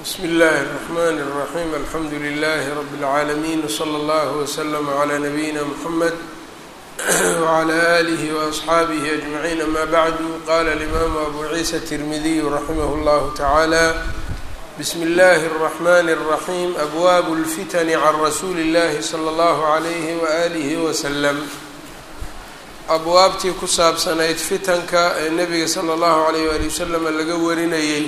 bsmi اllahi الرحmn الرaحيم alxamdu لlh رb العaalمين وslى اllه وslm عlى نabيina mحamed وعlى آlih وأصxaabih أجمعين ama bعd qala الإmam abu ciisa التirmidiy raximh اllah taعalى bsmi اllahi الرحmn الرaحيم abwab الftn عn rasuuli اllahi slى اllah عlyh وآlih وslm abwaabtii ku saabsanayd fitanka ee nebiga slى اllahu عalيyh wali waslm laga warinayay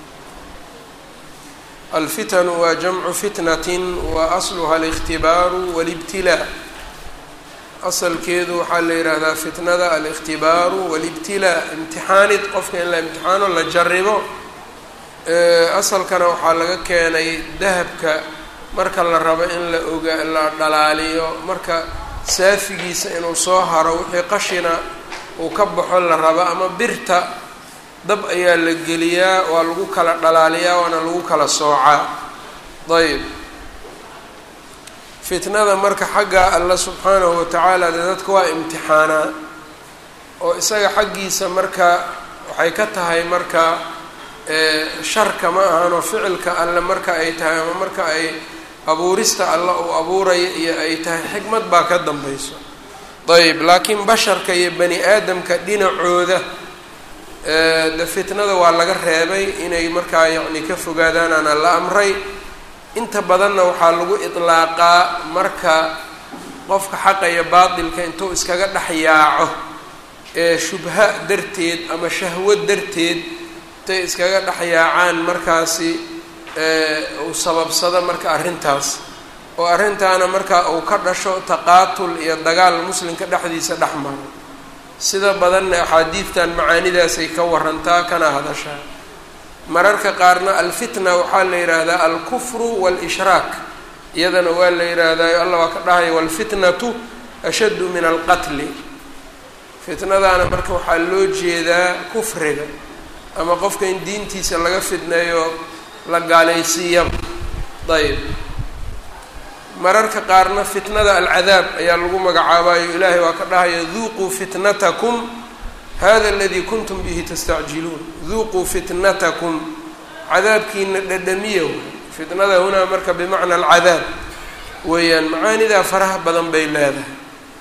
alfitanu waa jamcu fitnatin wa asluha aliktibaaru walibtilaa asalkeedu waxaa la yidhaahdaa fitnada alikhtibaaru walibtilaa imtixaanid qofka in la imtixaano la jaribo asalkana waxaa laga keenay dahabka marka la rabo in la oga la dhalaaliyo marka saafigiisa inuu soo haro wixii qashina uu ka baxo la rabo ama birta dab ayaa la geliyaa waa lagu kala dhalaaliyaa waana lagu kala soocaa ayb fitnada marka xagga alla subxaanahu watacaala dee dadka waa imtixaanaa oo isaga xaggiisa marka waxay ka tahay marka sharka ma ahanoo ficilka alle marka ay tahay ama marka ay abuurista alla uu abuuraya iyo ay tahay xikmad baa ka dambayso ayb laakiin basharka iyo bani aadamka dhinacooda de fitnada waa laga reebay inay markaa yacni ka fogaadaanaana la amray inta badanna waxaa lagu idlaaqaa marka qofka xaqa iyo baatilka intuu iskaga dhex yaaco ee shubha darteed ama shahwo darteed intay iskaga dhex yaacaan markaasi uu sababsado marka arrintaas oo arrintaana marka uu ka dhasho taqaatul iyo dagaal muslimka dhexdiisa dhex maro sida badanna axaadiidtan macaanidaasay ka warantaa kana hadashaa mararka qaarna alfitna waxaa la yidhaahdaa alkufru waalishraak iyadana waa la yidhaahdaa allah waa ka dhahaya waalfitnatu ashaddu min alqatli fitnadaana marka waxaa loo jeedaa kufriga ama qofka in diintiisa laga fidneeyo la gaalaysiiyaba ayb mararka qaarna fitnada alcadaab ayaa lagu magacaabayo ilaahay waa ka dhahaya duuquu fitnatakum hada aladii kuntum bihi tastacjiluun duuquu fitnatakum cadaabkiina dhadhamiya fitnada hunaa marka bimacna alcadaab weeyaan macaanidaa faraha badan bay leedahay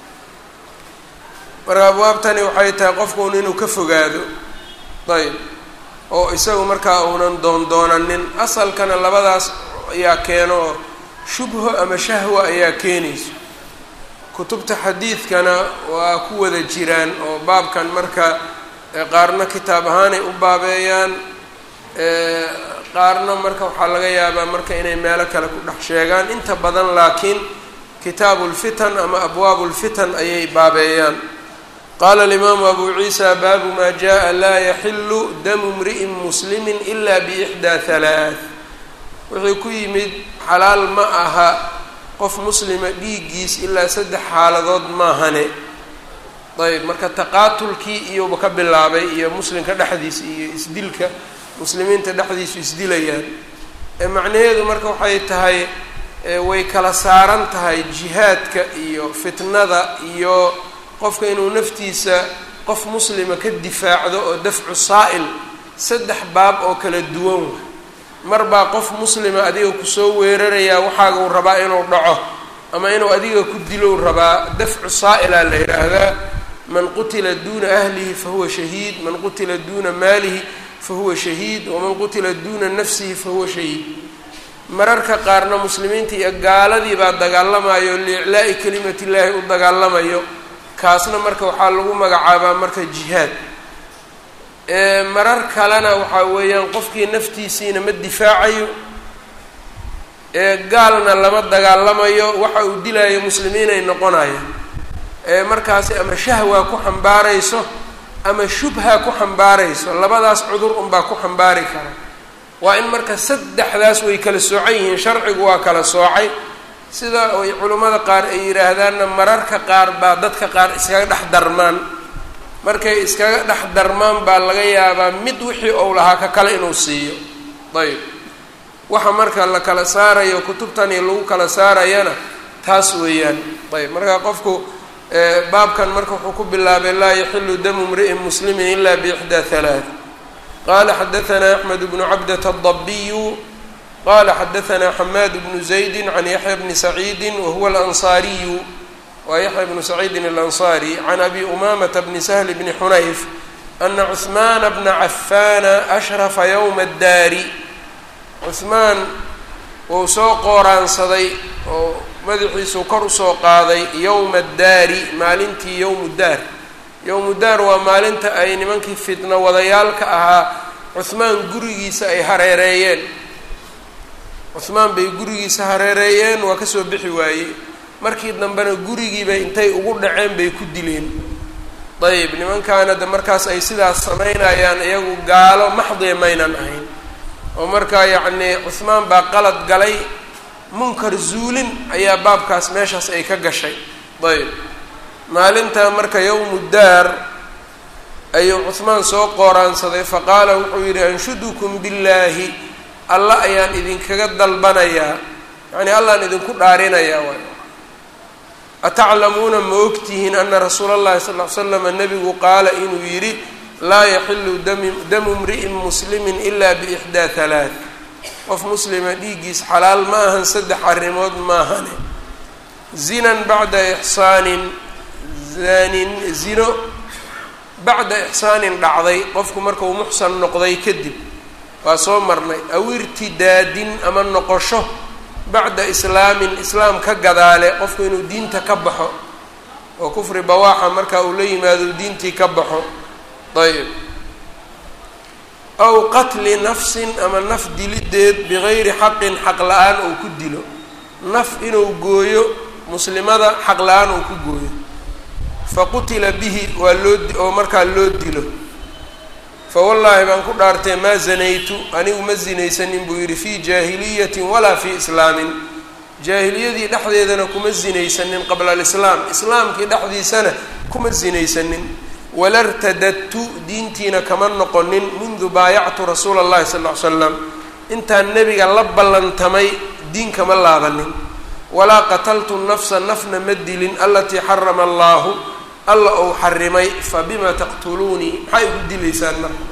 marka abwaabtani waxay tahay qofkuun inuu ka fogaado ayb oo isagu markaa uunan doondoonanin asalkana labadaas ayaa keeno shubho ama shahwa ayaa keenayso kutubta xadiidkana waa ku wada jiraan oo baabkan marka qaarna kitaab ahaanay u baabeeyaan qaarna marka waxaa laga yaabaa marka inay meelo kale ku dhex sheegaan inta badan laakiin kitaabu lfitan ama abwaabu lfitan ayay baabeeyaan qaala alimaamu abu ciisa baabu maa jaa laa yaxilu damu mri'in muslimi ila biixdaa halaath wuxuu ku yimid xalaal ma aha qof muslima dhiiggiis ilaa saddex xaaladood maahane ayb marka taqaatulkii iyouba ka bilaabay iyo muslimka dhexdiisa iyo isdilka muslimiinta dhexdiisu isdilayaan macnaheedu marka waxay tahay way kala saaran tahay jihaadka iyo fitnada iyo qofka inuu naftiisa qof muslima ka difaacdo oo dafcu saa'il saddex baab oo kala duwan wa mar baa qof muslima adiga kusoo weerarayaa waxaaguu rabaa inuu dhaco ama inuu adiga ku dilou rabaa dafcu saa'ilaa la yidhaahdaa man qutila duuna ahlihi fahuwa shahiid man qutila duuna maalihi fahuwa shahiid waman qutila duuna nafsihi fahuwa shahiid mararka qaarna muslimiinta iyo gaaladii baa dagaalamayo liiclaa'i kelimati illaahi u dagaalamayo kaasna marka waxaa lagu magacaabaa marka jihaad marar kalena waxaa weeyaan qofkii naftiisiina ma difaacayo gaalna lama dagaalamayo waxa uu dilaayo muslimiinay noqonayaan markaasi ama shahwa ku xambaarayso ama shubha ku xambaarayso labadaas cudur unbaa ku xambaari kara waa in marka saddexdaas way kala soocan yihiin sharcigu waa kala soocay sida ay culimmada qaar ay yidhaahdaanna mararka qaar baa dadka qaar iskaga dhex darmaan markay iskaga dhex darmaan baa laga yaabaa mid wixii ou lahaa ka kale inuu siiyo ayb waxa marka la kala saarayo kutubtani lagu kala saarayana taas weeyaan ayb marka qofku baabkan marka wuxuu ku bilaabay laa yaxilu damu mri'in muslimin ila biixdaa halaath qala xadaثna axmed bnu cabdة الضabiyu qala xadaثna xamaad bnu زaydi can yaxya bni saciidi wahuwa alanصaariyu waa yaxya bnu saciidin alanصari can abi umamata bni sahl bni xunayf ana cuثmaana bna cafaana ashrafa ywma اdaari cuثmaan wuu soo qooraansaday oo madaxiisuu kor usoo qaaday yowma addaari maalintii yowmu daar yowmu daar waa maalinta ay nimankii fitno wadayaalka ahaa cuhmaan gurigiisa ay hareereeyeen cuhmaan bay gurigiisa hareereeyeen waa kasoo bixi waayey markii dambena gurigiibay intay ugu dhaceen bay ku dileen ayb nimankaana de markaas ay sidaas samaynayaan iyagu gaalo maxdiya maynan ahayn oo markaa yacnii cuhmaan baa qalad galay munkar zuulin ayaa baabkaas meeshaas ay ka gashay ayb maalintaa marka yowmu daar ayuu cuhmaan soo qooraansaday faqaala wuxuu yidhi anshudukum billaahi alla ayaan idinkaga dalbanayaa yacnii allaan idinku dhaarinayaa waay ataclamuuna ma ogtihiin ana rasuula allahi sal ly slama nebigu qaala inuu yidhi laa yaxilu damu mri'in muslimin ila biixdaa halaath qof muslima dhiiggiis xalaal ma ahan saddex arrimood maahane zinan bacda ixsaanin zanin zino bacda ixsaanin dhacday qofku markau muxsan noqday kadib waa soo marnay aw irtidaadin ama noqosho bacda islaamin islaam ka gadaale qofku inuu diinta ka baxo oo kufri bawaaxa marka uu la yimaado diintii ka baxo ayb aw qatli nafsin ama naf dilideed bigayri xaqin xaq la-aan uu ku dilo naf inuu gooyo muslimada xaq la-aan uu ku gooyo faqutila bihi waa loo oo markaa loo dilo fa wallaahi baan ku dhaartay maa zanaytu anigu ma zinaysanin buu yidhi fii jaahiliyatin walaa fii islaamin jaahiliyadii dhexdeedana kuma zinaysanin qabla alislaam islaamkii dhexdiisana kuma zinaysanin walartadadtu diintiina kama noqonin mundu baayactu rasuula allahi sal ll ly slam intaan nebiga la ballantamay diin kama laabanin walaa qataltu nafsa nafna ma dilin alatii xarama allaahu alla ou xarimay fa bima taqtuluunii maxay igu dilaysaan marka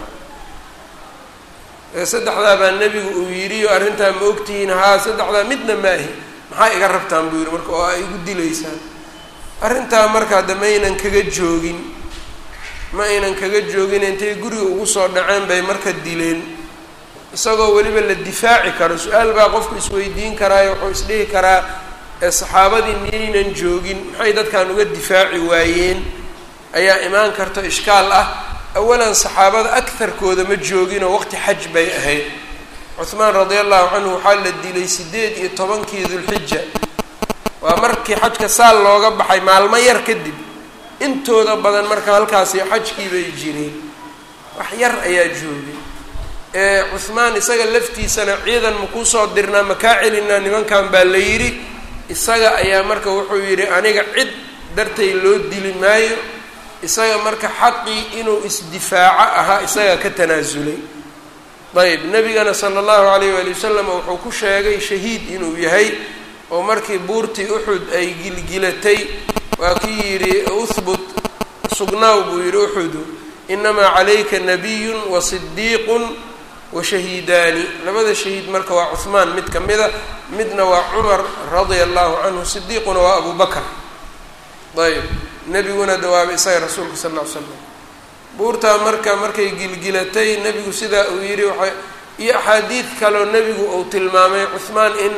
saddexdaa baa nebigu uu yidhi o arrintaa ma ogtihiin haa saddexdaa midna maahi maxaa iga rabtaan buu yidhi marka oo ay igu dilaysaan arrintaa marka hadda maynan kaga joogin ma aynan kaga joogin intay guriga ugu soo dhaceen bay marka dileen isagoo weliba la difaaci karo su-aal baa qofku isweydiin karaayo wuxuu isdhihi karaa ee saxaabadii miyaynan joogin maxay dadkan uga difaaci waayeen ayaa imaan karta ishkaal ah awalan saxaabada agtarkooda ma jooginoo waqti xaj bay ahayd cuhmaan radia allahu canhu waxaa la dilay siddeed iyo tobankii dulxija waa markii xajka saal looga baxay maalmo yar kadib intooda badan marka halkaasi xajkii bay jireen wax yar ayaa joogay ee cuhmaan isaga laftiisana ciidan makuu soo dirnaa makaa celinaa nimankan baa la yidhi isaga ayaa marka wuxuu yidhi aniga cid dartay loo dili maayo isaga marka xaqii inuu isdifaaco ahaa isagaa ka tanaasulay ayb nebigana sala allahu alayh waali wasalam wuxuu ku sheegay shahiid inuu yahay oo markii buurtii uxud ay gilgilatay waa kii yidhi uhbut sugnaaw buu yidhi uxudu inamaa calayka nabiyun wa sidiiqun wa shahiidaani labada shahiid marka waa cuhmaan mid ka mida midna waa cumar radia allahu canhu sidiiquna waa abu bakr ayb nebiguna dawaabay isaga rasuulka sal ll ly slam buurtaa marka markay gilgilatay nebigu sidaa uu yidhi waxa iyo axaadiid kaleo nebigu uu tilmaamay cuhmaan in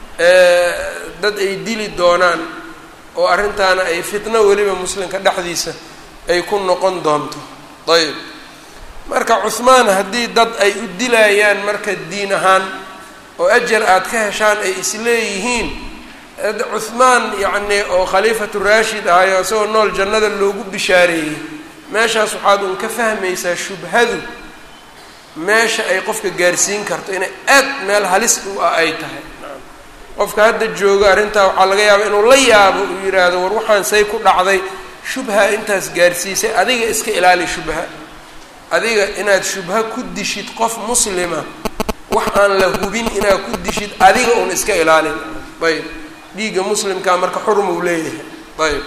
dad ay dili doonaan oo arrintaana ay fitno weliba muslimka dhexdiisa ay ku noqon doonto ayb marka cuhmaan haddii dad ay u dilayaan marka diin ahaan oo ajar aad ka heshaan ay isleeyihiin cuhmaan yacni oo khaliifatu raashid ahayo isagoo nool jannada loogu bishaareeyey meeshaas waxaad un ka fahmaysaa shubhadu meesha ay qofka gaarsiin karto inay aad meel halis u ah ay tahay qofka hadda jooga arrintaa waxaa laga yaaba inuu la yaabo uu yidhaahdo war waxaan say ku dhacday shubha intaas gaarsiisay adiga iska ilaali shubha adiga inaad shubha ku dishid qof muslima wax aan la hubin inaad ku dishid adiga un iska ilaalin ayb dhiigga muslimkaa marka xurmuu leeyahay ayb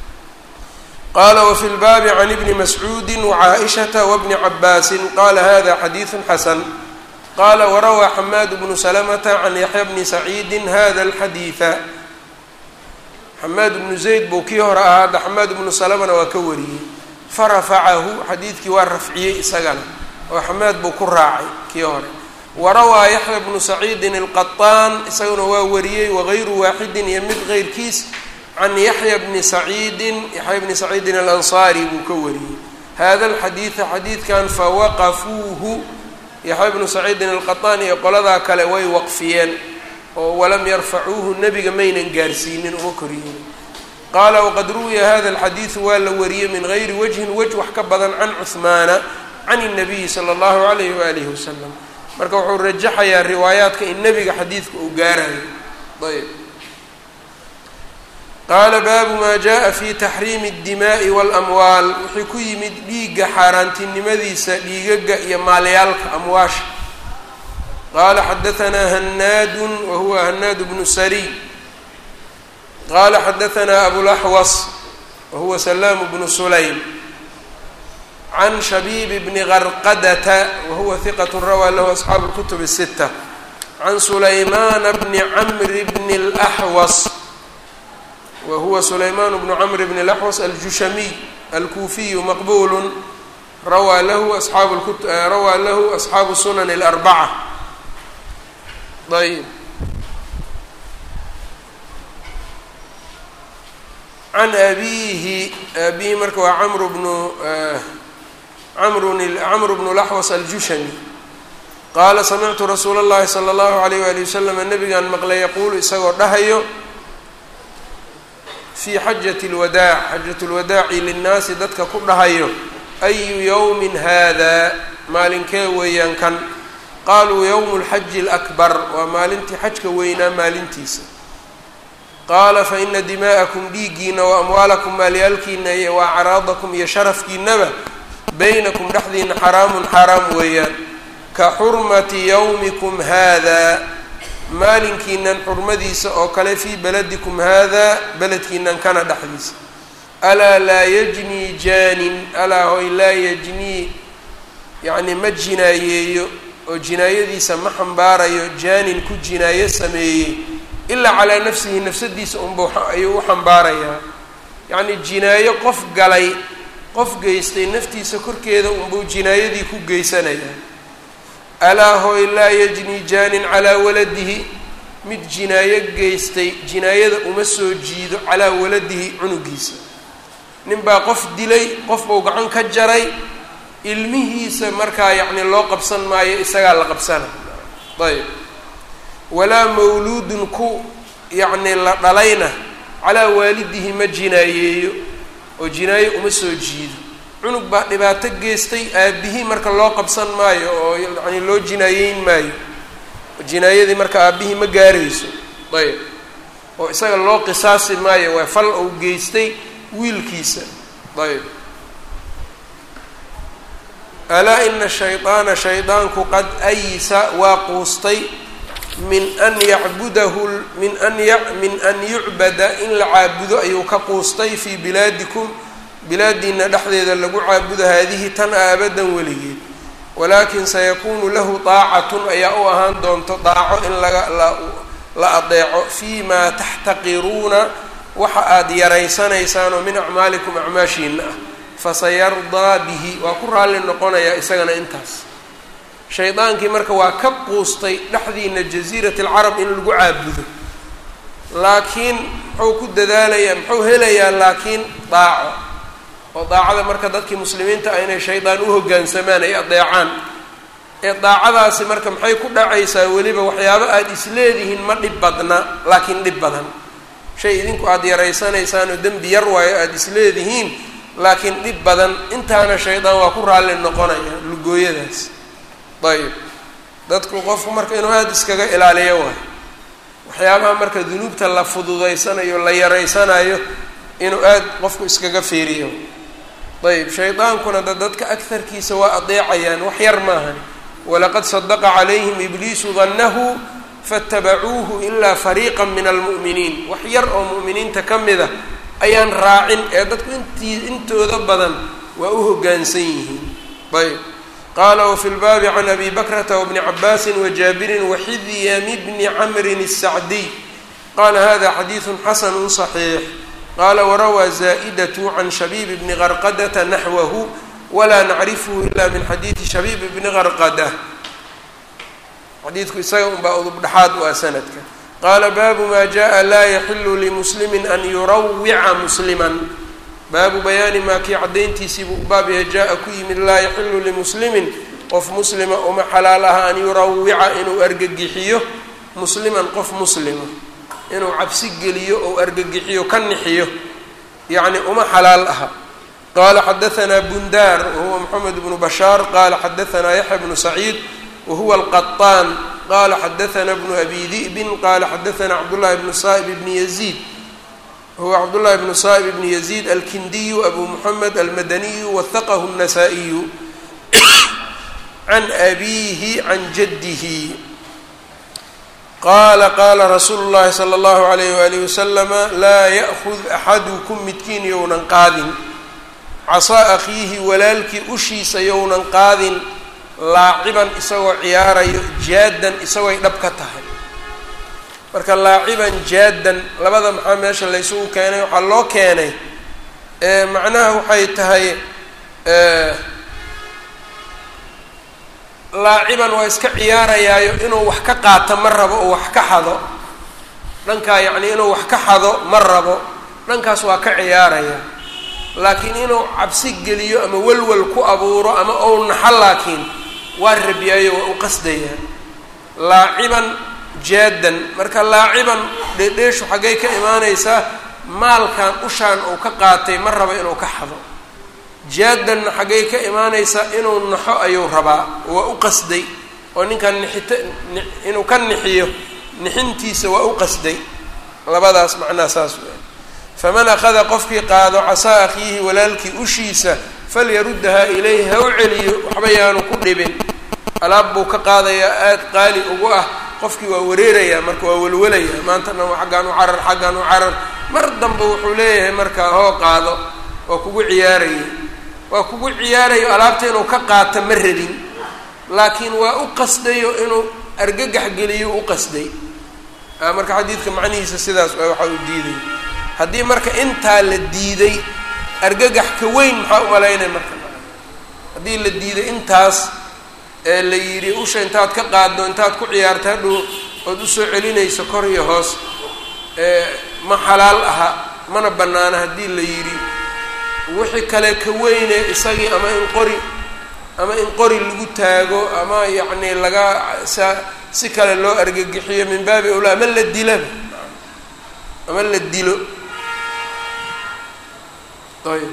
qala wfi lbaabi can ibni mascuudi wcaaishata wbni cabaasin qala hada xadiidu xasan qaala warawaa xamaad bnu salamata can yaxya bni saciidin hada alxadiida xamaad bnu zayd buu kii hore ahaa hadda xamaad bnu salamana waa ka wariyey farafacahu xadiidkii waa rafciyey isagana oo xamaad buu ku raacay kii hore warawaa yaxya bnu saciidin alqaطaan isaguna waa wariyey wagayru waaxidin iyo mid keyrkiis can yaxya bni saciidin yaxya bni saciidin alansaari buu ka wariyey hada alxadiida xadiidkan fawaqafuuhu yaxya bnu saciidin alqaطaan iyo qoladaa kale way waqfiyeen oo walam yarfacuuhu nebiga maynan gaarsiinin uma koryeelin qaala waqad ruwiya hada alxadiidu waa la wariyey min gayri wajhin wej wax ka badan can cuhmaana can الnabiyi salى اllahu alayh waalihi wasalam marka wuxuu rajaxayaa riwaayaadka in nebiga xadiidka uu gaarayo ayb qaala baabu maa jaءa fi taxriimi الdimaaءi wاlamwaal wixii ku yimid dhiigga xaaraantinimadiisa dhiigaga iyo maalyaalka amwaasha qaala xadaanaa hanaadu wahuwa hanaad bnu sariy qaala xadaanaa abulaxwas wahuwa salaamu bnu sulaym can shabiib bni qarqadata wahuwa hiqat rawaa lahu asxaabu اlkutub الsita can sulaymaana bni camri bni اlaxwas wahuwa sulaymaan bnu camr bni اlaxwas aljushamiy alkuufiyu maqbulu rawaa lahu asxaabu rawaa lahu asxaabu sunan اlarbaca ayb can abiihi abihi marka waa camru bnu amrun camru bnu laxwas aljushami qaala samictu rasuula اllahi salى اllahu alayh wali wasalam nabigaan maqlay yaquulu isagoo dhahayo fii xajati اlwadaac xajat lwadaaci linnaasi dadka ku dhahayo ayu yowmin hada maalinkee weeyaan kan qaaluu yowmu lxaji alakbar waa maalintii xajka weynaa maalintiisa qaala faina dimaa'akum dhiiggiina wa amwaalakum maalyaalkiina iyo wa acraadakum iyo sharafkiinaba baynakum dhexdiina xaraamun xaaraam weeyaan ka xurmati yowmikum haada maalinkiinan xurmadiisa oo kale fii beladikum haada beledkiinan kana dhexdiisa alaa laa yajnii jaanin alaa hoy laa yajnii yacni ma jinaayeeyo oo jinaayadiisa ma xambaarayo jaanin ku jinaayo sameeyey ilaa calaa nafsihi nafsadiisa unba ayuu u xambaarayaa yacni jinaayo qof galay qof geystay naftiisa korkeeda unbuu jinaayadii ku geysanayaa alaa hooy laa yajni jaanin calaa waladihi mid jinaayo geystay jinaayada uma soo jiido calaa waladihi cunugiisa ninbaa qof dilay qof buu gacan ka jaray ilmihiisa markaa yacni loo qabsan maayo isagaa la qabsana ayb walaa mawluudun ku yacni la dhalayna calaa waalidihi ma jinaayeeyo oo jinaayo uma soo jiido cunug baa dhibaato geystay aabihii marka loo qabsan maayo oo yani loo jinaayeyn maayo jinaayadii marka aabihii ma gaarayso ayb oo isaga loo qisaasi maayo waa fal uu geystay wiilkiisa ayb alaa ina shayطaana shaydaanku qad aysa waa quustay min an yacbudahu min an min an yucbada in la caabudo ayuu ka quustay fii bilaadikum bilaadiina dhexdeeda lagu caabudo haadihi tan a abadan weligeed walaakin sayakuunu lahu daacatun ayaa u ahaan doonto daaco in laga la adeeco fii maa taxtaqiruuna waxa aada yaraysanaysaan oo min acmaalikum acmaashiina ah fasayardaa bihi waa ku raalli noqonayaa isagana intaas shaydaankii marka waa ka quustay dhexdiina jasiirati alcarab in lagu caabudo laakiin muxuu ku dadaalayaa muxuu helayaa laakiin daaco oo daacada marka dadkii muslimiinta ah inay shaydaan u hoggaansamaan ay adeecaan ee daacadaasi marka maxay ku dhacaysaa weliba waxyaabo aada isleedihiin ma dhib badna laakiin dhib badan shay idinku aada yaraysanaysaan oo dembi yar waayo aada isleedihiin laakiin dhib badan intaana shaydaan waa ku raalli noqonaya lugooyadaas ayib dadku qofku marka inuu aada iskaga ilaaliyo waayo waxyaabaha marka dunuubta la fududaysanayo la yaraysanayo inuu aada qofku iskaga fiiriyo ayb shaydaankuna da dadka akarkiisa waa adeecayaan wax yar maahan walaqad sadaqa calayhim ibliisu dannahu faatabacuuhu ilaa fariiqa min almu'miniin wax yar oo mu'miniinta ka mid a ayaan raacin ee dadku intii intooda badan waa u hoggaansan yihiin ayb qala wfi lbaabi can abi bakrata wbni cabaasi wajaabirin waxidyami bni camrin الsacdiy qala hada xadiidu xasanu صaxiix qala warawaa zaa'idatu can shabiib bni qarqadata naxwahu walaa nacrifhu ila min xadiidi shabiib bni qarqada xadiidku isaga unbaa udubdhaxaad u ah sanadka qaala baabu ma jaءa laa yaxilu limuslimi an yurawica musliman baabu bayaani maa kii caddayntiisiibuu u baab yahay jaa-a ku yimid laa yaxilu limuslimin qof muslima uma xalaal aha an yurawica inuu argagixiyo musliman qof muslima inuu cabsi geliyo ou argagixiyo ka nixiyo yacni uma xalaal aha qaala xadaanaa bundaar wahuwa moxamed bnu bashaar qaala xadaanaa yaxya bnu saciid wahuwa alqaطaan qala xadaanaa bnu abi di'bin qala xadaanaa cabdullahi bnu saa'ib bni yaziid huwa cabdullahi bnu saa'ib bni yaziid alkindiyu abu moxamed almadaniyu wahaqahu الnasaa-iyu can abiihi can jaddihi qaala qaala rasuulu llahi sala allahu alayh waalihi wasalama laa ya'kud axadukum midkiin yownan qaadin casaa akhiihi walaalkii ushiisa yownan qaadin laaciban isagoo ciyaarayo jaadan isagooy dhab ka tahay marka laaciban jaadan labada maxaa meesha laysugu keenay waxaa loo keenay macnaha waxay tahay laaciban waa iska ciyaarayaayo inuu wax ka qaato ma rabo oo wax ka xado dhankaa yacnii inuu wax ka xado ma rabo dhankaas waa ka ciyaaraya laakiin inuu cabsi geliyo ama welwel ku abuuro ama ou naxo laakiin waa rabiyaayo waa u qasdayaa laaciban jaadan marka laaciban dheedheeshu xaggay ka imaanaysaa maalkan ushaan uu ka qaatay ma rabo inuu ka xado jaadanna xaggay ka imaanaysaa inuu naxo ayuu rabaa waa u qasday oo ninkan nixita inuu ka nixiyo nixintiisa waa u qasday labadaas macnaha saas wey faman akhada qofkii qaado casaa akhiihi walaalkii ushiisa falyaruddahaa ilayhi ha u celiyo waxba yaanu ku dhibin alaab buu ka qaadayaa aada qaali ugu ah qofkii waa wareerayaa marka waa welwelayaa maanta dhan xaggaan u carar xaggaan u carar mar dambe wuxuu leeyahay markaa hoo qaado waa kugu ciyaaraya waa kugu ciyaarayo alaabta inuu ka qaato ma rabin laakiin waa u qasdayo inuu argagax geliyo u qasday marka xadiidka macnihiisa sidaas waxaa uu diiday haddii marka intaa la diiday argagax ka weyn maxaa umalaynaya marka haddii la diiday intaas ee la yidhi usha intaad ka qaaddo intaad ku ciyaarta hadhow ood usoo celinayso kor iyo hoos ma xalaal aha mana bannaana haddii la yidhi wixii kale ka weyne isagii ama in qori ama in qori lagu taago ama yacni laga sa si kale loo argagixiyo min baabi awlaa ama la dilaba ama la dilo ayb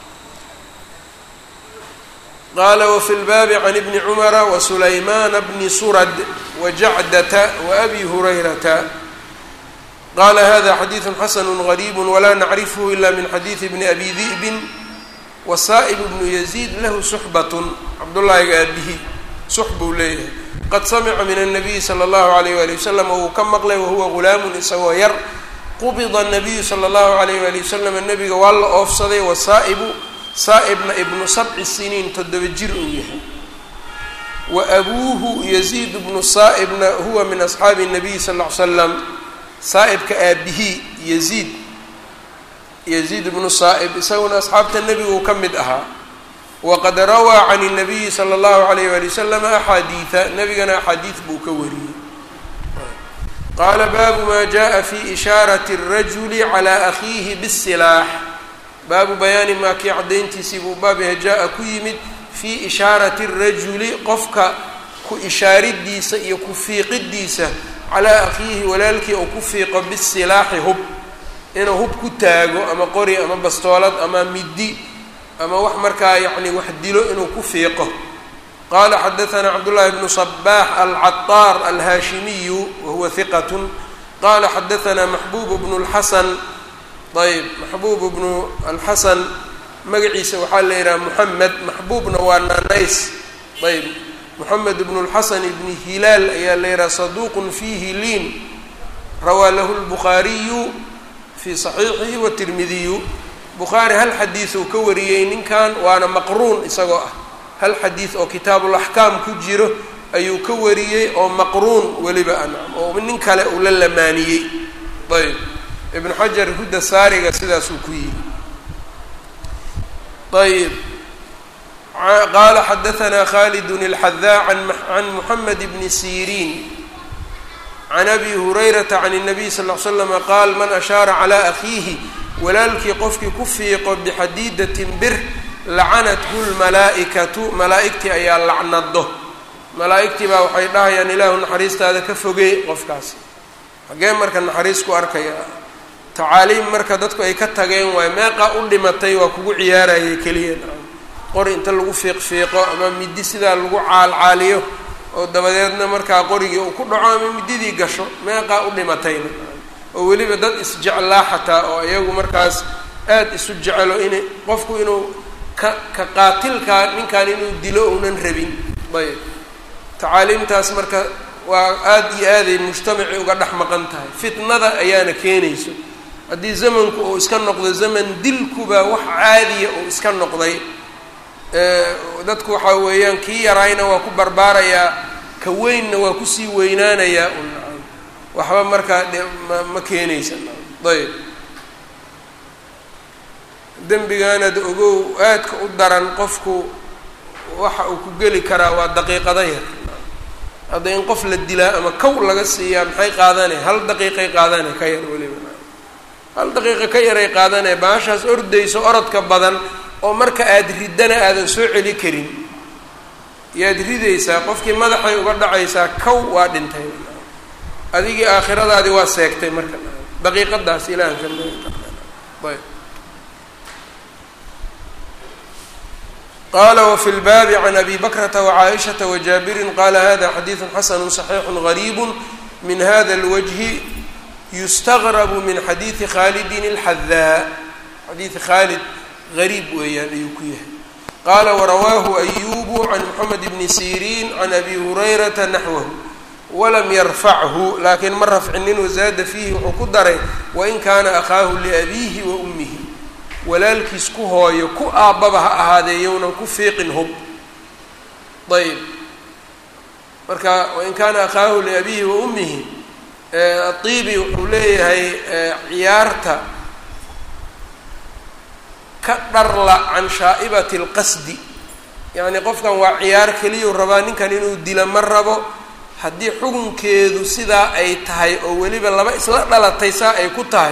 qaala wafi lbaabi can ibni cumara wasulaymaana bni surad wajacdata waabi hurayrata qala hada xadiidu xasanu gariib walaa nacrifhu ila min xadiidi bni abi di'bin wasaa'ib bnu yaziid lahu suxbatun cabdullaahiga aabihi sux buu leeyahay qad samica min الnabiyi salى اllahu alayh wali wasalam wuu ka maqlay wahuwa gulaamun isagoo yar qubida الnabiyu salى اllahu alayh wali wasalam nabiga waa la oofsaday wasaa'ibu saa'ibna ibnu sabci siniin toddoba jir uu yahay wa abuuhu yaziid bnu saa'ibna huwa min asxaabi الnabiyi sal ll ly slam saa'ibka aabihii yaziid yaziid bnu saa'ib isaguna asxaabta nebigu ka mid ahaa waqad rawaa can الnabiyi salى اllahu alayh wali wasalam axaadiida nebigana axaadiid buu ka wariyey qaala baabu ma jaءa fi ishaarati الrajuli calى akhiihi bالsilaax baabu bayaani maa kii caddayntiisii buu baab yahay jaa-a ku yimid fii ishaarati الrajuli qofka ku ishaaridiisa iyo ku fiiqidiisa calaa akhiihi walaalkii uu ku fiiqo bisilaaxi hub inuu hub ku taago ama qori ama bastoolad ama middi ama wax markaa yacni wax dilo inuu ku fiiqo qaala xadaanaa cabdullaahi bnu sabaax alcataar alhaashimiyu wahuwa hiqatun qaala xadaanaa maxbuub bnu lxasan ayb maxbuub bnu alxasan magaciisa waxaa la yidhaha moxamed maxbuubna waa naanays ayb moxamed bnu lxasan bni hilaal ayaa la yidhaha saduuqun fiihi liin rawaa lahu lbukhaariyu fii saxiixihi watirmidiyu bukhaari hal xadiisuu ka wariyey ninkan waana maqruun isagoo ah hal xadiid oo kitaabulaxkaam ku jiro ayuu ka wariyey oo maqruun weliba ancam oo nin kale uu la lamaaniyey ayb ibnu xajar hudda saariga sidaasuu ku yihi ayb qaala xadaanaa khalidun اlxadaa can muxamed bni siriin can abi hurayrata can الnabiy sal ll slam qaal man ashaara calى akhiihi walaalkii qofkii ku fiiqo bixadiidatin bir lacanathu lmalaa'ikatu malaa'igtii ayaa lacnado malaa'igtii baa waxay dhahayaan ilaahu naxariistaada ka fogee qofkaasi xagee marka naxariis ku arkaya tacaaliim marka dadku ay ka tageen waayo meeqa u dhimatay waa kugu ciyaarayay keliya qori inta lagu fiiqfiiqo ama midi sidaa lagu caalcaaliyo oo dabadeedna markaa qorigii uu ku dhaco ama mididii gasho meeqaa u dhimatayna oo weliba dad isjeclaa xataa oo iyagu markaas aada isu jecelo inay qofku inuu ka ka qaatilkaa ninkan inuu dilo uunan rabin ayb tacaaliimtaas marka waa aada iyo aaday mujtamacii uga dhex maqan tahay fitnada ayaana keenayso haddii zamanku uu iska noqdo zaman dilkuba wax caadiya uu iska noqday dadku waxaa weeyaan kii yaraayna waa ku barbaarayaa ka weynna waa kusii weynaanayaa un waxba markaa ma ma keenaysa ayb dembigaanad ogow aadka u daran qofku waxa uu ku geli karaa waa daqiiqada yar hadda in qof la dilaa ama kow laga siiyaa maxay qaadanay hal daqiiqay qaadanay ka yar weliba hal daqiiqa ka yaray qaadanay baashaas ordayso orodka badan oo marka aada riddana aadan soo celi karin yaad ridaysaa qofkii madaxay uga dhacaysaa kow waa dhintay adigii aakhiradaadii waa seegtay marka daqiiqadaas ilahanka ayb qala wfi lbaabi can abi bakrata wcaaishata wajaabirin qala hada xadiidu xasanu صaxiixu gariib min hada اlwجhi yustagrabu min xadiidi khalidin اlxadaa xadiidi khaalid gariib weeyaan ayuu ku yahay qaala warawaahu ayubu can moxamed bni siriin can abi hurayrata naxwahu walam yarfachu laakiin ma rafcinin wazaada fiihi wuxuu ku daray wain kaana akhaahu liabiihi wa umihi walaalkiis ku hooyo ku aabbaba ha ahaadee yownan ku fiiqin hub ayb marka wain kaana akhaahu liabiihi wa ummihi aiibi wuxuu leeyahay ciyaarta ka dharla can shaa'ibati اlqasdi yacni qofkan waa ciyaar keliyau rabaa ninkan inuu dila ma rabo haddii xukunkeedu sidaa ay tahay oo weliba laba isla dhalatay saa ay ku tahay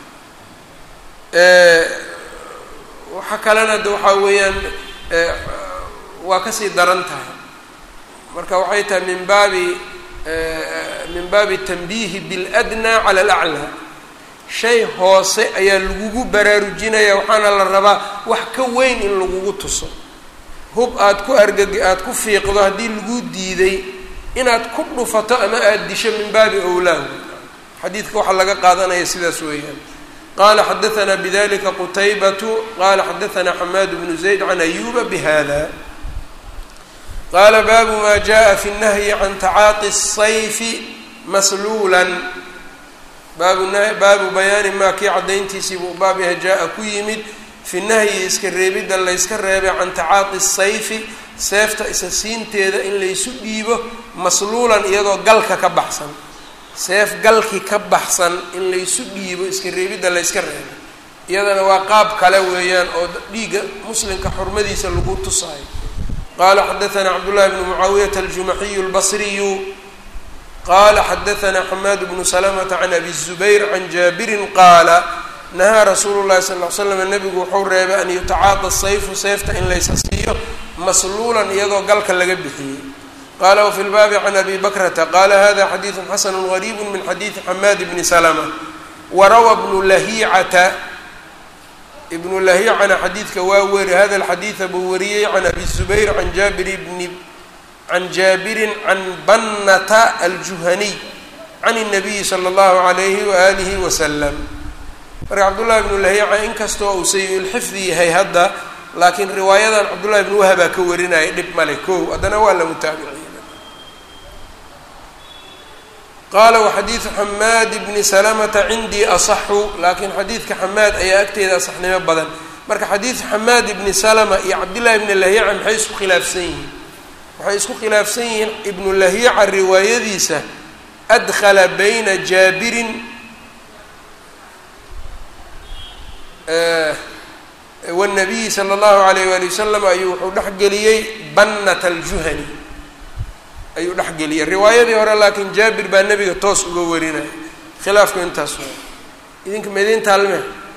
waxa kalena de waxaa weeyaan waa kasii daran tahay marka waxay tahay min baabi min baabi tanbiihi biاladnaa cala alaclaa shay hoose ayaa lagugu baraarujinaya waxaana la rabaa wax ka weyn in lagugu tuso hub aad ku argag aada ku fiiqdo haddii lagu diiday inaad ku dhufato ama aada disho min baabi owlaahu xadiidka waxaa laga qaadanaya sidaas weeyaan qala xadaanaa bidalika qutaybatu qala xadaanaa xamaad bnu zayd can ayuba bihada qaala baabu ma jaءa fi الnahyi can tacaaqi الsayfi masluula baabu baabu bayaani maa kii caddayntiisii buu baab yahay jaa-a ku yimid fi nahyi iska reebidda layska reebay can tacaaqi sayfi seefta isa siinteeda in laysu dhiibo masluulan iyadoo galka ka baxsan seef galki ka baxsan in laysu dhiibo iska reebidda layska reebay iyadana waa qaab kale weeyaan oo dhiigga muslimka xurmadiisa lagu tusaayo qaala xadaanaa cabdullahi bnu mucaawiyata aljumaxiyu lbasriyu qala xadaanaa xamaad bnu salamata can abi zubayr can jaabirin qaala nahaa rasuulu llahi sal l slam nabigu wuxuu reebay an yutacaada sayfu seefta in laysa siiyo masluulan iyadoo galka laga bixiyey qala wafi lbaabi can abi bakrata qala hada xadiidu xasanu gariibu min xadiidi xamaad bni salma warawa bnu lahicata ibnu lahicana xadiidka waa weri hada alxadiida buu wariyey can abi zubayr can jaabir bni can jaabirin can bannata aljuhaniy can الnabiyi slى اllahu عalayhi waalihi wasalam marka cabdullahi bnu lahiica inkastoo uu sayi-ulxifdi yahay hadda laakiin riwaayadan cabdullahi bnu wahabaa ka warinaya dhib male kow haddana waa la mutaabiciye qaala waxadiidu xamaad bni salamata cindii asaxu laakiin xadiidka xamaad ayaa agteeda asaxnimo badan marka xadiid xamaad ibni salama iyo cabdillahi ibni lahyaca maxay isku khilaafsan yihiin waxay isku khilaafsan yihiin ibnu lahyaca riwaayadiisa adkhala bayna jaabirin wanabiyi sala allahu alayh waali wasalam ayuu wuxuu dhexgeliyey bannat aljuhani ayuu dhexgeliyey riwaayadii hore laakiin jaabir baa nebiga toos uga warinaya khilaafku intaas waa idinka mediin taalme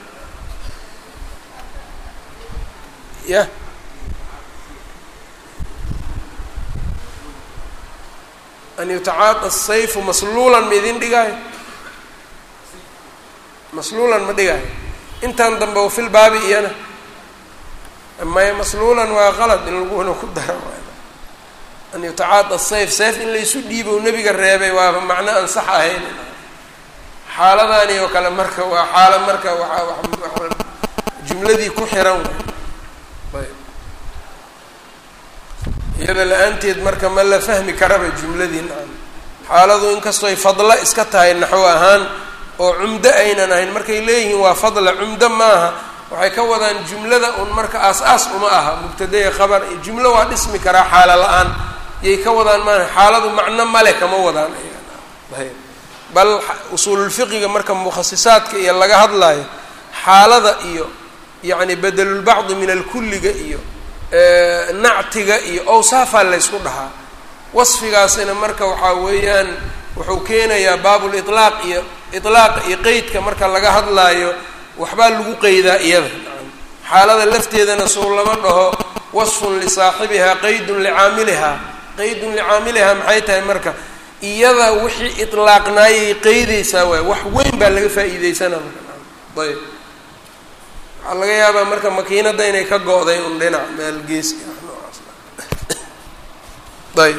ya an yutacaada sayfu masluulan ma idin dhigaayo masluulan ma dhigaayo intan dambe o fil baabi iyana maya masluulan waa qalad in laguna ku daro an yutacaada sayf sayf in laysu dhiibo nebiga reebay waaba macno aan sax ahayn xaaladani oo kale marka waa xaalo marka waa jumladii ku xiran ayb iyada la-aanteed marka ma la fahmi karaba jumladii nacam xaaladu inkastoo ay fadlo iska tahay naxwo ahaan oo cumdo aynan ahayn markay leeyihiin waa fadla cumdo maaha waxay ka wadaan jumlada un marka aas-aas uma aha mubtadaya khabar jumlo waa dhismi karaa xaalo la-aan yay ka wadaan maaha xaaladu macno male kama wadaan ayb bal usuululfiqiga marka mukhasisaadka iyo laga hadlayo xaalada iyo yacni bedelulbacdi min alkulliga iyo nactiga iyo awsaafaa laysku dhahaa wasfigaasina marka waxaa weeyaan wuxuu keenayaa baabulitlaaq iyo itlaaqa iyo qeydka marka laga hadlaayo waxbaa lagu qeydaa iyada xaalada lafteedana sow lama dhaho wasfun lisaaxibihaa qeydun licaamilihaa qeydun licaamilihaa maxay tahay marka iyada wixii itlaaqnaayay qeydeysaa waay wax weyn baa laga faa-iideysana marka ayb waxaa laga yaabaa marka makiinadda inay ka go-day un dhinac meel geeska ah noocaas ayb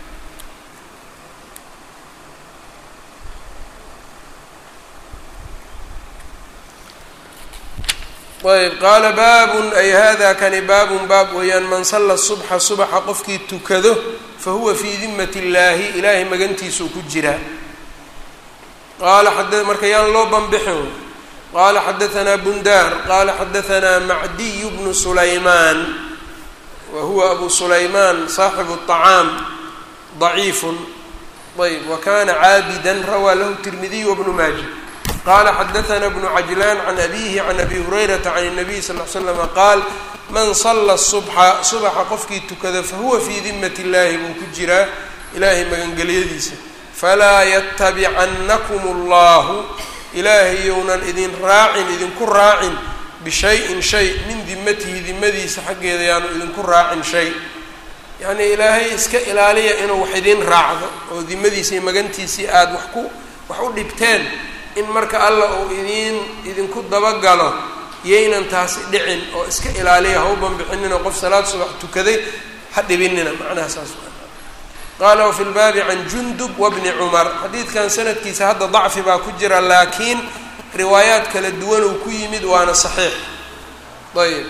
ayb qaala baabun ay hada kani baabun baab weeyaan man salla subxa subaxa qofkii tukado fa huwa fii dimat illaahi ilaahay magantiisuu ku jiraa qaala a marka yaan loo banbixin qala xadaanaa bundaar qala xadaanaa macdiy bnu sulaymaan wa huwa abu sulaymaan saaxibu الطacaam ضaciifu ayb wa kana caabida rawaa lahu tirmidiy wbnu maaja qala xadaanaa bnu cajlaan can abihi can abi hurayrata can الnabiy sal ly slama qaal man sala subxa subaxa qofkii tukada fahuwa fii dimat اllahi buu ku jiraa ilaahay magangelyadiisa falaa yatabicannakum اllahu ilaahay younan idin raacin idinku raacin bishayin shay min dimatihi dimadiisa xaggeeda yaanu idinku raacin shay yacnii ilaahay iska ilaaliya inuu wax idin raacdo oo dimadiisii magantiisii aada wax ku wax u dhibteen in marka alla uu idiin idinku dabagalo yaynan taasi dhicin oo iska ilaaliya ha u banbixinina qof salaad subax tukaday ha dhibinina macnaha saas qaala wafi lbaabi can jundub wabni cumar xadiidkan sanadkiisa hadda dacfi baa ku jira laakiin riwaayaad kala duwan uu ku yimid waana saxiix ayb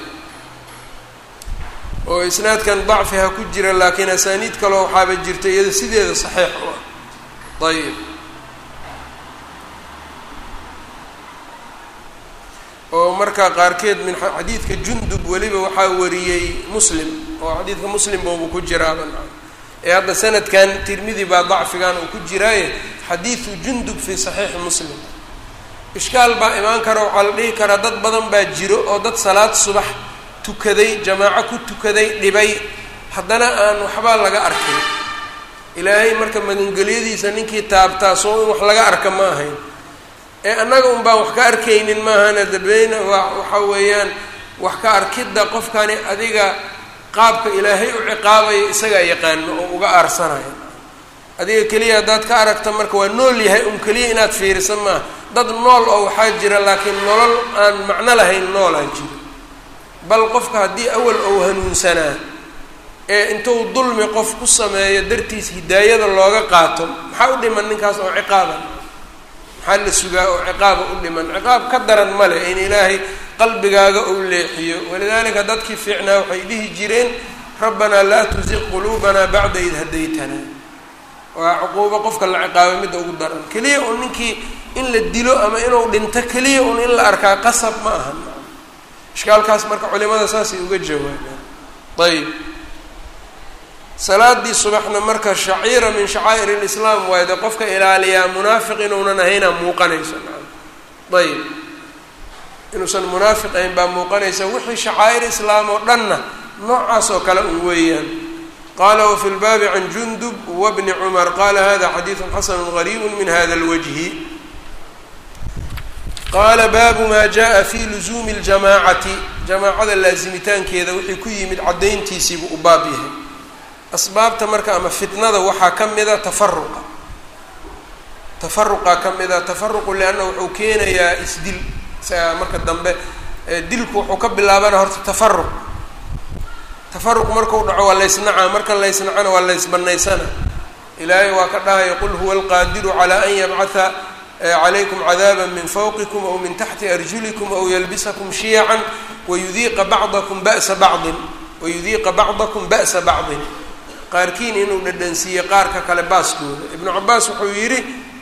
oo isnaadkan dacfi ha ku jira laakiin asaaniid kaleo waxaaba jirta iyada sideeda saxiix u ah ayb oo marka qaarkeed min xadiidka jundub weliba waxaa wariyey muslim oo xadiidka muslim boobu ku jiraaba ee hadda sanadkan tirmidi baa dacfigan uu ku jiraaye xadiidu jundub fii saxiixi muslim ishkaal baa imaan kara waxaa la dhihi karaa dad badan baa jiro oo dad salaad subax tukaday jamaaco ku tukaday dhibay haddana aan waxbaa laga arkin ilaahay marka magangelyadiisa ninkii taabtaa soo in wax laga arka ma ahayn ee annaga un baan wax ka arkaynin maahana dabeyna waa waxa weeyaan wax ka arkidda qofkani adiga qaabka ilaahay u ciqaabayo isagaa yaqaano oo uga aarsanayo adiga keliya haddaad ka aragta marka waa nool yahay un keliya inaad fiirisa maaha dad nool oo waxaa jira laakiin nolol aan macno lahayn noolaa jiro bal qofka haddii awal ou hanuunsanaa ee intuu dulmi qof ku sameeyo dartiis hidaayada looga qaato maxaa u dhiman ninkaas oo ciqaaban maxaa la sugaa oo ciqaaba u dhiman ciqaab ka daran male in ilaahay qalbigaaga uu leexiyo walidaalika dadkii fiicnaa waxay dhihi jireen rabbanaa laa tusiq quluubanaa bacda id hadaytanaa waa cuquubo qofka la ciqaabo midda ugu daran keliya un ninkii in la dilo ama inuu dhinto keliya un in la arkaa qasab ma aha ishkaalkaas marka culimada saasay uga jawaabaan ayb salaadii subaxna marka shaciira min shacaa'ir lislaam waayo dee qofka ilaaliyaa munaafiq inuunan ahaynaa muuqanaysa ayb inuusan munaafiq ahayn baa muuqanaysa wixii shacaa'ir islaam oo dhanna noocaas oo kale un weeyaan qala wfi lbaabi can jundub wbni cumar qala hada xadiidu xasanu gariibu min hada lwajhi qaala baabu ma jaءa fi luzuumi اljamaacati jamaacada laasimitaankeeda wixii ku yimid caddayntiisiibuu u baab yahay asbaabta marka ama fitnada waxaa ka mida tafaruqa tafaruqa ka mida tafaruqu lianna wuxuu keenayaa isdil isaga marka dambe dilku wuxuu ka bilaabana horta tafaruq tafaruq markuu dhaco waa laysnacaa marka laysnacana waa laysbanaysana ilaahay waa ka dhahaya qul huwa alqaadiru calaa an yabcatha calaykum cadaaba min fawqikum aw min taxti arjulikum aw yalbisakum shiyacan wayudiiqa bacdakum ba'sa bacdin wayudiiqa bacdakum ba'sa bacdin qaarkiin inuu dhadhansiiye qaarka kale baaskooda ibnu cabaas wuxuu yidhi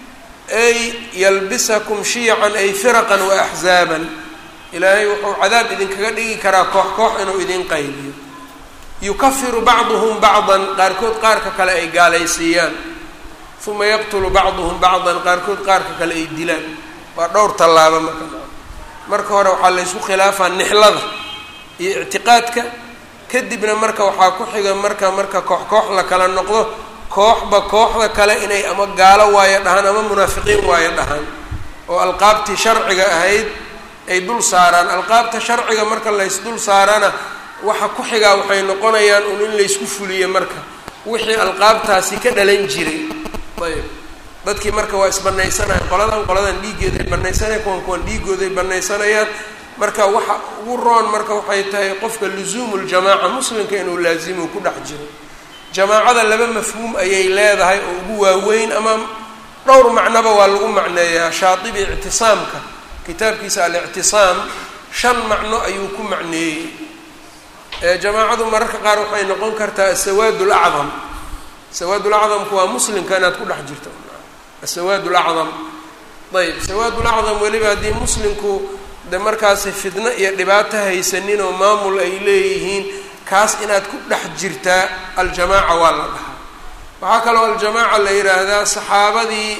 ay yalbisakum shiyacan ay firaqan wa axzaaban ilaahay wuxuu cadaab idinkaga dhigi karaa koox koox inuu idin qaybiyo yukafiru bacduhum bacdan qaarkood qaarka kale ay gaalaysiiyaan uma yaqtulu bacduhum bacdan qaarkood qaarka kale ay dilaan waa dhowr tallaabo marka marka hore waxaa laysku khilaafaa nixlada iyo ictiqaadka kadibna marka waxaa ku xiga marka marka koox koox la kala noqdo kooxba kooxda kale inay ama gaalo waayo dhahaan ama munaafiqiin waayo dhahaan oo alqaabtii sharciga ahayd ay dul saaraan alqaabta sharciga marka lays dul saarana waxa ku xigaa waxay noqonayaan un in laysku fuliyo marka wixii alqaabtaasi ka dhalan jiray ayb dadkii marka waa isbanaysanayaan qoladan qoladan dhiiggeeday banaysanayan kuwan kuwan dhiigooday banaysanayaan marka waxa ugu roon marka waxay tahay qofka luzuumu ljamaaca muslimka inuu laasimu ku dhex jiro jamaacada laba mafhuum ayay leedahay oo ugu waaweyn ama dhowr macnoba waa lagu macneeyaa shaatibi ictisaamka kitaabkiisa alictisaam shan macno ayuu ku macneeyey jamaacadu mararka qaar waxay noqon kartaa asawaad lacdam sawaad lacdamku waa muslimka inaad ku dhex jirto asawaad lacdam ayb sawaad lacdam weliba haddii muslimku de markaasi fidno iyo dhibaato haysanin oo maamul ay leeyihiin kaas inaad ku dhex jirtaa aljamaaca waa la dhahaa waxaa kaloo aljamaaca la yidhaahdaa saxaabadii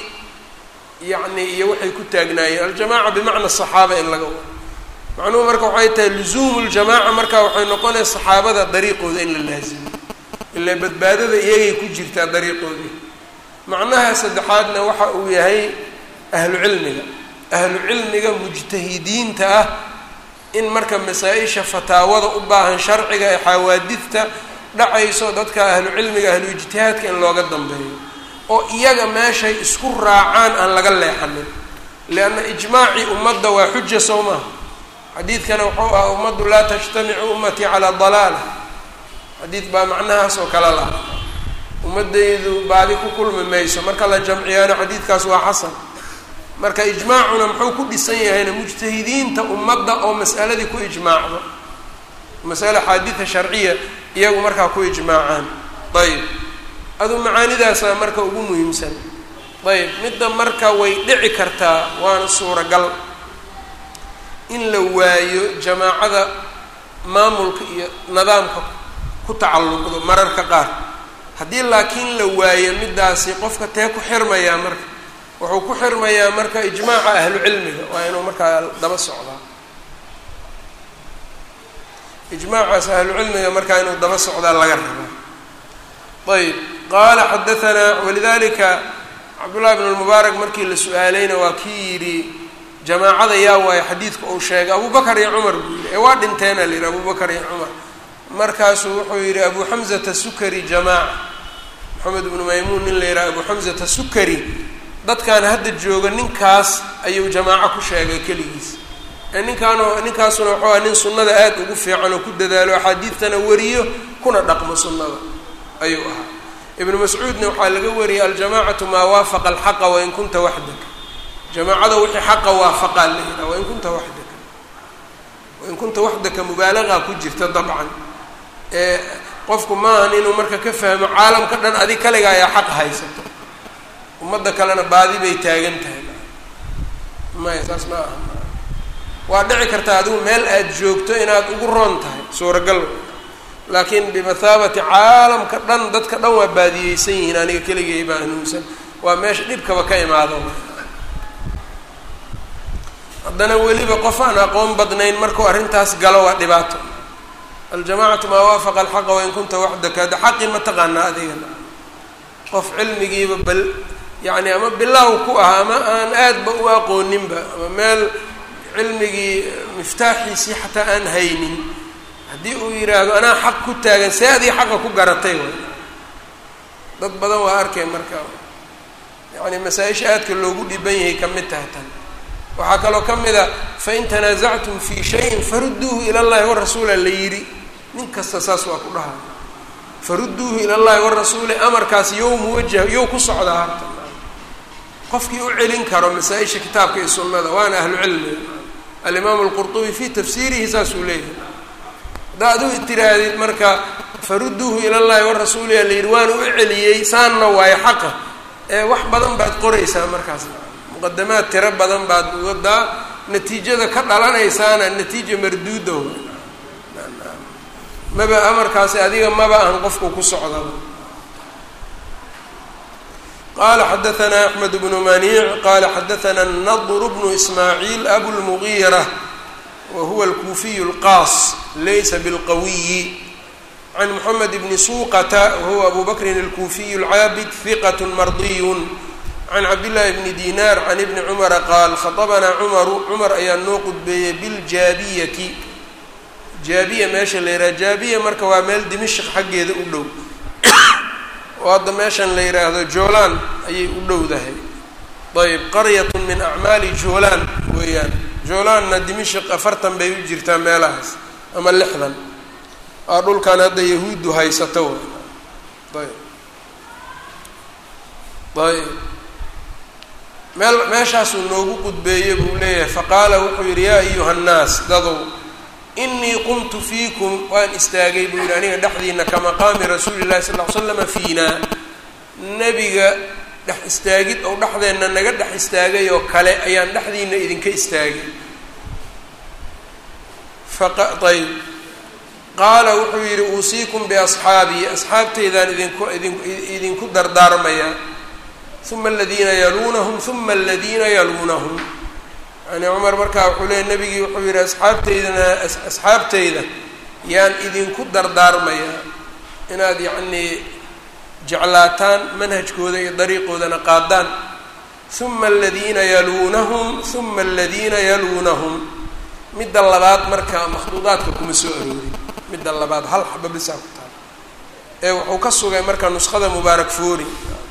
yacni iyo waxay ku taagnaayeen aljamaaca bimacna saxaaba in laga wado macnuhu marka waxay tahay luzuumu ljamaaca marka waxay noqonaya saxaabada dariiqooda in la laazimo ilaa badbaadada iyagay ku jirtaa dariiqoodii macnaha saddexaadna waxa uu yahay ahlu cilmiga ahlu cilmiga mujtahidiinta ah in marka masaa-isha fataawada u baahan sharciga ee xawaadidta dhacayso dadka ahlu cilmiga ahlu ijtihaadka in looga dambeeyo oo iyaga meeshay isku raacaan aan laga leexanin lianna ijmaacii ummadda waa xuja soo maha xadiidkana wuxuu ah ummaddu laa tajtamicu ummatii calaa dalaala xadiid baa macnahaas oo kale laha ummadaydu baadi ku kulmi mayso marka la jamciyaano xadiidkaas waa xasan marka ijmaacuna muxuu ku dhisan yahayna mujtahidiinta ummadda oo mas'aladii ku ijmaacdo masale xaadida sharciya iyagu markaa ku ijmaacaan ayb adu macaanidaasa marka ugu muhiimsan ayb midda marka way dhici kartaa waana suuragal in la waayo jamaacada maamulka iyo nidaamka ku tacalluqdo mararka qaar haddii laakiin la waayo middaasi qofka tee ku xirmayaa marka wuxuu ku xirmayaa marka ijmaaca ahlu cilmiga waa inuu markaa daba socdaa ijmaacaas ahlu cilmiga markaa inuu daba socdaa laga rabaa ayb qaala xadaanaa walidalika cabdullahi bn lmubaarak markii la su-aalayna waa kii yidhi jamaacada yaa waayo xadiidka uu sheegay abubakar iyo cumar buu yidhi ee waa dhinteena la yidhi abubakar iyo cumar markaasuu wuxuu yidhi abu xamzata sukari jamaaca maxamed ibnu maymuun nin la yidhaha abu xamzata sukari dadkan hadda jooga ninkaas ayuu jamaaco ku sheegay keligiis ninkaano ninkaasuna wuxuu aha nin sunnada aada ugu fiican oo ku dadaalo axaadiidtana wariyo kuna dhaqmo sunnada ayuu ahaa ibnu mascuudna waxaa laga wariyey aljamacatu maa waafaqa alxaqa wain kunta waxdaka jamaacada wixii xaqa waafaqaa la yidhaha wain kunta waxdaka wain kunta waxdaka mubaalagaa ku jirta dabcan ee qofku maahan inuu marka ka fahmo caalamka dhan adig kaliga ayaa xaq haysato ummadda kalena baadi bay taagan tahay maya saas ma aha waa dhici kartaa adigu meel aada joogto inaad ugu roon tahay suuragal laakiin bimathaabati caalamka dhan dadka dhan waa baadiyeysan yihiin aniga keligay baa hanuunsan waa meesha dhibkaba ka imaado haddana weliba qof aan aqoon badnayn markuu arrintaas galo waa dhibaato aljamacatu maa waafaqa alxaqa wain kunta waxdaka hadda xaqii ma taqaanaa adigana qof cilmigiiba bal yacni ama bilaaw ku ah ama aan aadba u aqooninba ama meel cilmigii miftaaxiisii xataa aan haynin haddii uu yidhaahdo anaa xaq ku taagan see adii xaqa ku garatay way dad badan waa arkay marka yacni masaa-isha aadka loogu dhiban yahay ka mid tahay tan waxaa kaloo ka mid a fain tanaasactum fii shayin farudduuhu ila llahi warasuula la yidhi nin kasta saas waa ku dhahay farudduuhu ila llahi warasuuli amarkaas yow muwajah yow ku socdaa harta qofkii u celin karo masaa-isha kitaabka iyo sunnada waana ahlu cilmiga alimaamu alqurtubi fii tafsiirihi saasuu leeyahay haddaa adigu tirahdid marka farudduuhu ila llahi warasuuli aa la yidhi waana u celiyey saanna waayo xaqa ee wax badan baad qoraysaa markaas muqadamaad tiro badan baad wadaa natiijada ka dhalanaysaana natiija marduuda maba amarkaasi adiga maba ahan qofku ku socdaba qala xadaثna أحmed بن maniic qala xadaثna النضr بن ismaaعiil أbu الmغيرة whuwa الkuufiy الqاas laysa bاlqawiyi عan mحamed بn suqta whuwa abu bakri الkuufiy الcaabid ثiqة mardiy can cabdالlahi bni dinar can ibni cumara qaal khaطbnaa cumaru cumar ayaa noo qudbeeyey biاljaabiyati jaabiya meesha la yidhaha jaabiya marka waa meel dimishq xaggeeda u dhow oo hadda meeshan la yidhaahdo joolaan ayay u dhowdahay ayb qaryat min acmaali joolaan weeyaan joolaanna dimishq afartan bay u jirtaa meelahaas ama lixdan aa dhulkan hadda yahuuddu haysato ayb ayb meel meeshaasuu noogu qudbeeyey buu leeyahay faqaala wuxuu yidhi yaa ayuha nnaas dadow inii qumtu fiikum waan istaagay buu yidhi aniga dhexdiina ka maqaami rasuuli llahi sal ll ly slama fiina nebiga dhex istaagid ou dhexdeenna naga dhex istaagay oo kale ayaan dhexdiina idinka istaagay ayb qaala wuxuu yidhi uusiikum biasxaabii asxaabteydaan idinku idin idinku dardaarmaya uma aladiina yaluunahum uma aladiina yaluunahum yani cumar markaa wuxuu leeyay nebigii wuxuu yidhi asxaabteydana asxaabteyda yaan idinku dardaarmayaa inaad yacnii jeclaataan manhajkooda iyo dariiqoodana qaadaan uma aladiina yaluunahum uma aladiina yaluunahum midda labaad marka makhduudaadka kuma soo aroorin midda labaad hal xaba bisaa ku taal ee wuxuu ka sugay marka nuskhada mubaarak foori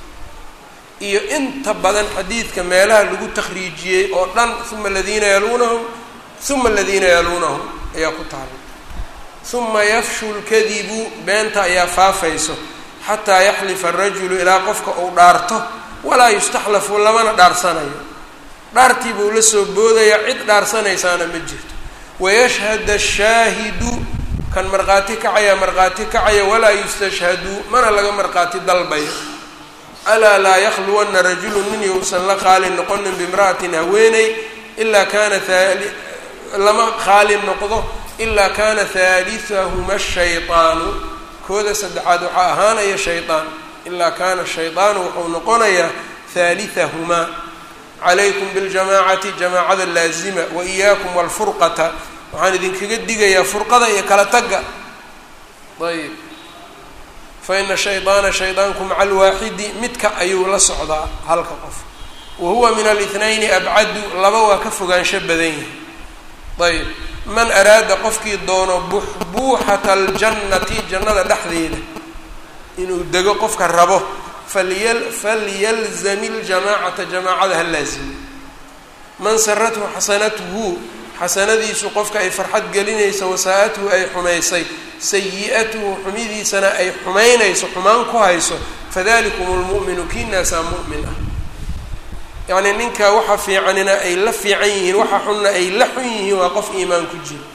iyo inta badan xadiidka meelaha lagu takhriijiyey oo dhan uma aladiina yaluunahum uma aladiina yaluunahum ayaa ku taala uma yafshu lkadibu beenta ayaa faafayso xataa yaxlifa arajulu ilaa qofka uu dhaarto walaa yustaxlafu lamana dhaarsanayo dhaartii buu la soo boodaya cid dhaarsanaysaana ma jirto wayashhad ashaahidu kan markhaati kacaya markhaati kacaya walaa yustashhadu mana laga markhaati dalbayo alaa laa yakhluwana rajulu nin yousan la qaali noqonin bimra'atin haweeney ilaa kaana lama qaali noqdo ilaa kaana haaliahuma shayطaanu kooda saddexaad waxaa ahaanaya shayطaan ilaa kaana shayطaanu wuxuu noqonayaa haalihahumaa calaykum biاljamaacati jamaacada laazima wa iyaakum walfurqata waxaan idinkaga digayaa furqada iyo kala tagga ayb faina shayطaana shayطaanku maca alwaaxidi midka ayuu la socdaa halka qof wa huwa min alithnayni abcadu laba waa ka fogaansho badan yahay ayb man araada qofkii doono buxbuuxata aljannati jannada dhexdeeda inuu dego qofka rabo falya falyalzami ljamaacata jamaacada ha laazimi man sarathu xasanatuhu xasanadiisu qofka ay farxad gelinayso wasaa-athu ay xumaysay sayi-atuhu xumidiisana ay xumaynayso xumaan ku hayso fadalikum lmu'minu kiinaasaa mu'min ah yacnii ninka waxa fiicanina ay la fiican yihiin waxa xunna ay la xun yihiin waa qof iimaan ku jiro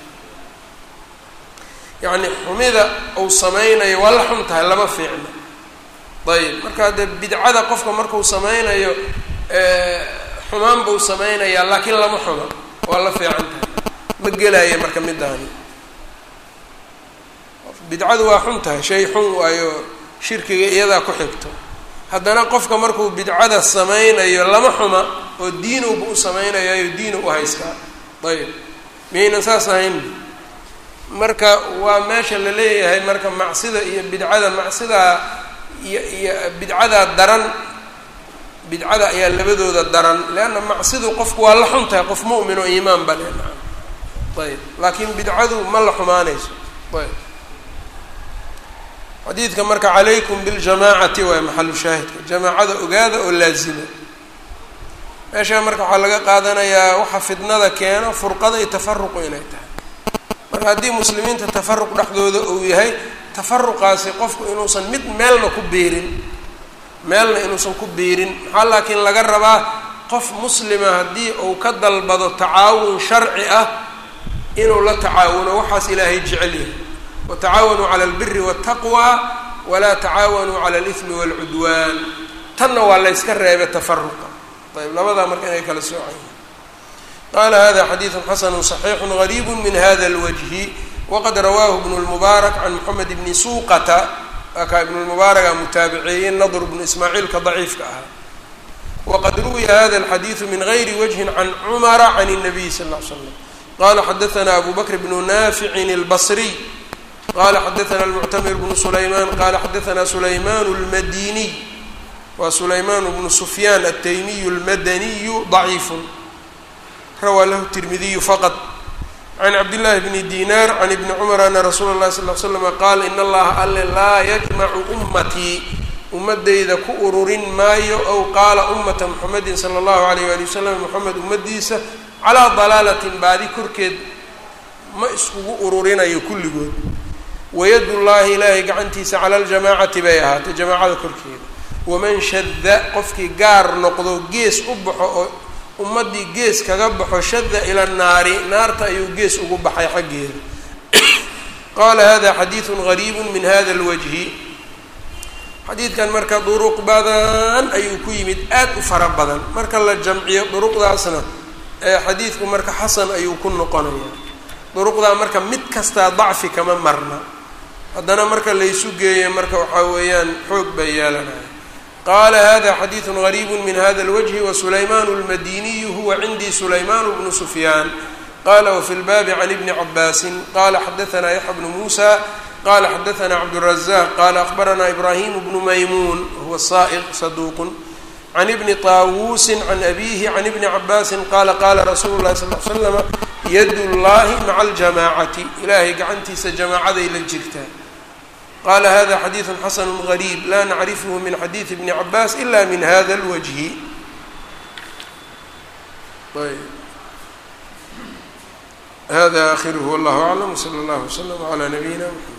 yacni xumida uu samaynayo waa la xun tahay lama fiicno ayb marka dee bidcada qofka markuu samaynayo xumaan buu samaynayaa laakiin lama xuma waa la fiican tahay ma gelaya marka midaani bidcadu waa xun tahay shay xun waayo shirkiga iyadaa ku xigto haddana qofka markuu bidcada samaynayo lama xuma oo diinuba u samaynayayo diinu u haystaa ayb miyaynan saas ahayn marka waa meesha la leeyahay marka macsida iyo bidcada macsidaa iyo iyo bidcadaa daran bidcada ayaa labadooda daran leanna macsidu qofku waa la xun tahay qof mu'min oo iimaan ba le ayb laakiin bidcadu ma la xumaanayso ayb xadiidka marka calaykum biljamaacati waay maxalu shaahidka jamaacada ogaada oo laazima meeshaa marka waxaa laga qaadanayaa waxa fidnada keeno furqada iyo tafaruqu inay tahay marka haddii muslimiinta tafaruq dhexdooda uu yahay tafaruqaasi qofku inuusan mid meelna ku biirin meelna inuusan ku biirin maxaa laakiin laga rabaa qof muslima haddii uu ka dalbado tacaawun sharci ah inuu la tacaawuno waxaas ilaahay jecel yahay watacaawanuu cala albiri waataqwa walaa tacaawanuu cala alihmi waalcudwaan tanna waa layska reebay tafaruqa ayb labadaa marka inay kala soocan yihin qaala hada xadiidu xasanu صaxiixu gariibu min hada اlwajhi waqad rawaahu ibnu lmubaarak can moxamed bni suuqata akaa ibnu lmubaaraka mutaabiceeyey nadr bnu ismaaciilka daciifka ahaa waqad ruwiya hada alxadiidu min gayri wajhin can cumara can الnabiy sal ll ly slam qala xadaana abu bakr bnu naaficin اlbasriy qala xadaana almuctamir bnu sulayman qala xadaana sulayman اlmadiniy waa sulayman bnu sufyaan altaymiyu اlmadaniyu ضaciifu rawaa lahu tirmidiyu faqط can cabdillaahi bni dinar can ibni cumar ana rasuula اllahi sal l slama qaala in allaha alle laa yajmacu ummatii ummadayda ku ururin maayo ow qaala ummata muxamedin sala اllahu alayh wali wasalam moxamed ummadiisa calaa dalaalatin baadi korkeed ma iskugu ururinayo kulligood wayad llahi ilaahay gacantiisa cala aljamaacati bay ahaatay jamaacada korkeeda waman shada qofkii gaar noqdo gees u baxo oo ummaddii gees kaga baxo shada ila naari naarta ayuu gees ugu baxay xaggeeda qaala hada xadiidu gariibu min hada lwajhi xadiidkan marka duruq badan ayuu ku yimid aad u fara badan marka la jamciyo duruqdaasna ee xadiidku marka xasan ayuu ku noqonaya duruqdaa marka mid kastaa dacfi kama marna haddana marka laysu geeyo marka waxaa weeyaan xoog bay yeelanaya qaala hada xadiidu gariibu min hada اlwجhi wasulayman اlmadiniyu huwa cindii sulayman bnu sufyaan qala wfi lbaabi can ibni cabaasi qala xadaana yaxya bnu musa qala xadaana cabdالrazaq qala akhbarana ibrahim bnu maymuun huwa sa'iq saduuq can ibni طaawusi can abihi can ibni cabaasi qala qala rasuulu lahi sal l slama yad llahi maca aljamaacati ilaahay gacantiisa jamaacaday la jirtaa qala hada xadiidu xasanu gariib la nacrifhu min xadiidi bni cabaas ila min hada اlwajhi hada akhiruhu wallahu aclam wsala اllah wslm cla nabiyina mxamed